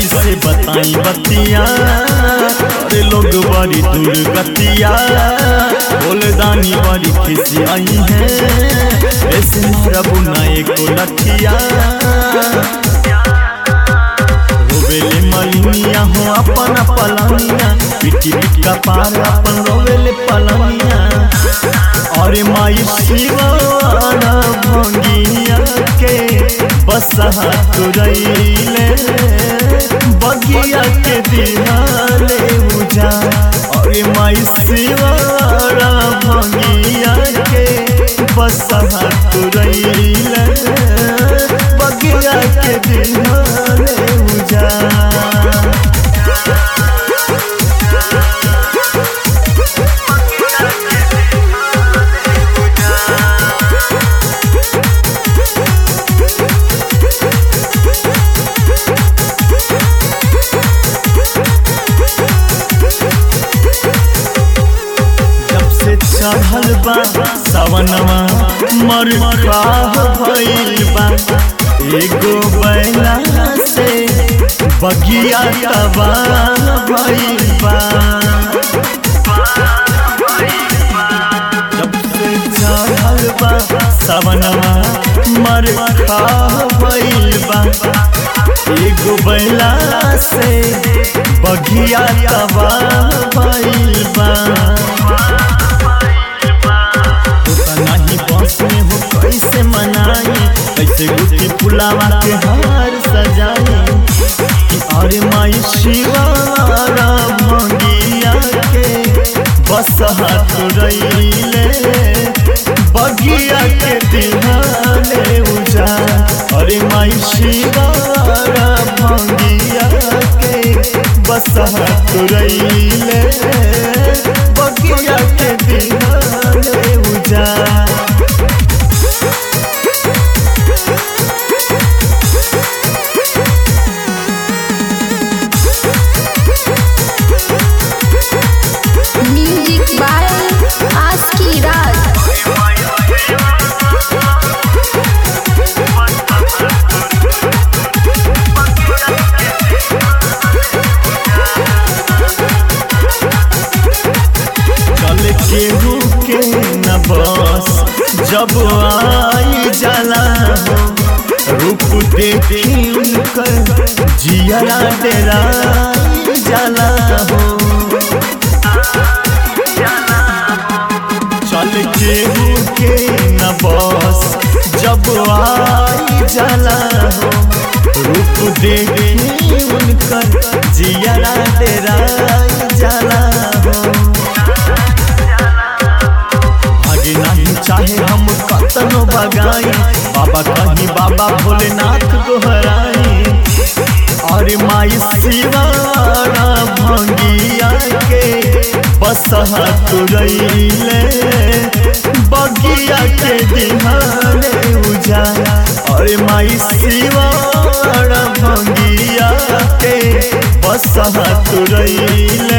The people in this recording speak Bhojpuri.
कैसे बताई बतिया अरे लोग बड़ी दुर्गतिया बोलदानी बड़ी खिसी आई है ऐसे मारा बुनाए को लठिया रोवेले मलिनिया हो अपन पलनिया पिटी पिट का पार अपन रोवेले पलनिया अरे माई शिवाना भंगिया के बसहा तुरैले बगिया के दिहाले उजा अरे माई शिवाना भंगिया के बसहा तुरैले बगिया के दिहाले उजा जब से चढ़ल बा सवनवा मर भइल बा एगो बैला से बगिया तबाह भइल बा जब से चढ़ल बा सवनवा मर भइल बा एगो बैला से बगिया तबाह भइल बा होता नहीं बस में हो कैसे मनाई कैसे गुटी पुलावा के हार सजाई कि अरे माई शिवारा भंगिया के बस हाथ रईले बगिया के दिहाने उजा अरे माई शिवारा भंगिया के बस हाथ रईले बगिया के दिहाने उजा म्यूजिक बाय आस्की राज चल केहू के न बस जब आई जाला हो रूप देखी उनकर जियरा डेरा जाला हो चल केहू के न बस जब आई जाला हो रूप देखी उनकर जियरा डेरा जाला हो आगे नहीं चाहे हम कतनो बगाई बाबा कहीं बाबा भोलेनाथ गोहराई और माई शिवारा भंगिया के बस तुरैले बगिया के दिहाने उजा और माई शिवारा भंगिया के बस तुरैले